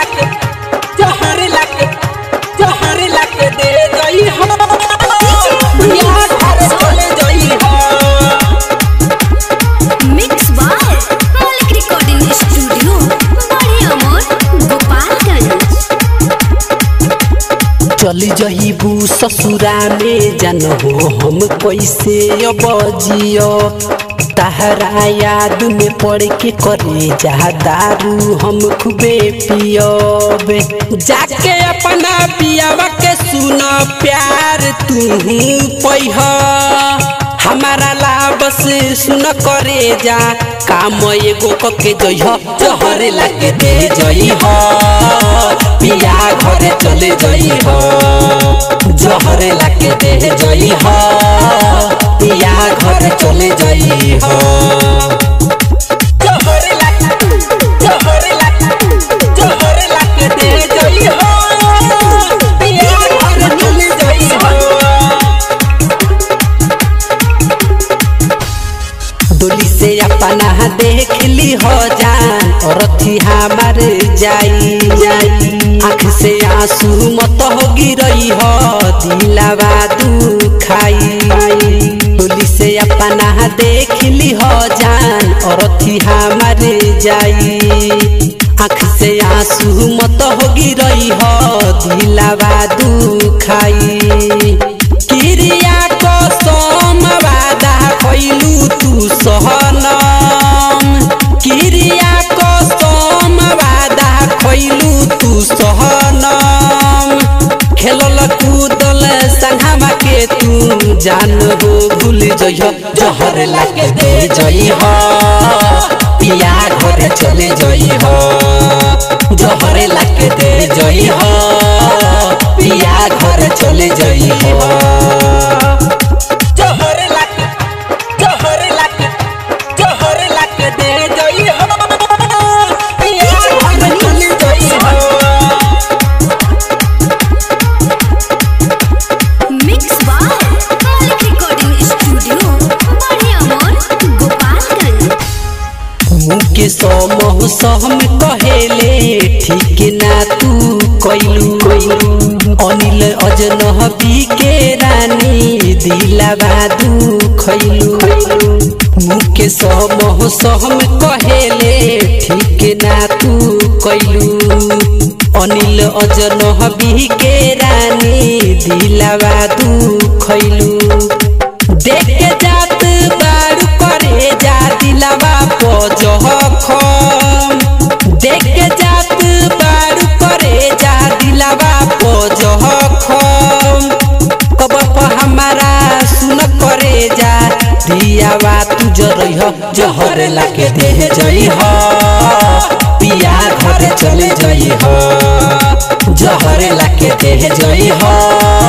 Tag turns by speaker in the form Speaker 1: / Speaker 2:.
Speaker 1: लाके जहर लाके जहर लाके दे जई हो पिया घर चले जई हो
Speaker 2: mix by Maulik recording studio Bade Amor Gopalganj
Speaker 1: चली जहीबू ससुरा में जन हो हम कैसे अब जियो तहरा याद में पड़ के करे जा दारू हम खूबे पियोबे जाके अपना पियावा के सुन प्यार तू पैह हमारा लाभ से सुन करे जा काम एगो कके जइह जहर लागे दे जइह पिया घरे चले जइह जहर लागे दे जइह पिया घरे चले जइह जहर लागे जहर लागे जहर लागे दे जइह पिया घरे चले जइह डोली से अपना देख ली हो जान और थी हमार जाई जाई आँख से आंसू मत हो गिरई हो दिलावा दुखाई डोली से अपना देख ली हो जान और थी हमार जाई आँख से आंसू मत हो गिरई हो दिलावा दुखाई क्रिया को सोमवादा कैलू तू सहनम क्रिया को सोमवादा कैलू तू सहनम खेलल कूदल संघामा के तू जान हो भूल जइह जहर लागे दे जइह पिया घरे चले जइह जहर लागे दे जइह पिया घरे चले जइह जहर लागे जहर लागे जहर लागे दे जइह पिया घरे चले जइह
Speaker 2: mix by Maulik recording studio Bade Amor Gopalganj
Speaker 1: मुके समूह सहम कहेले ठीक ना तू कैलू अनिल अजनबी के रानी दिलावा दुखैलू मुके समूह सहम कहेले ठीक ना तू कैलू अनिल अजनबी के रानी दिलावा दुखैलू देख के जात बारू करे जा दिलावा पजहखम देख के जात बारू करे जा दिलावा पजहखम कब पर हमारा सुन करे जा दियावा तू जरह जहर लाके दे जइह पिया घरे चले जइह जहर लाके दे जइह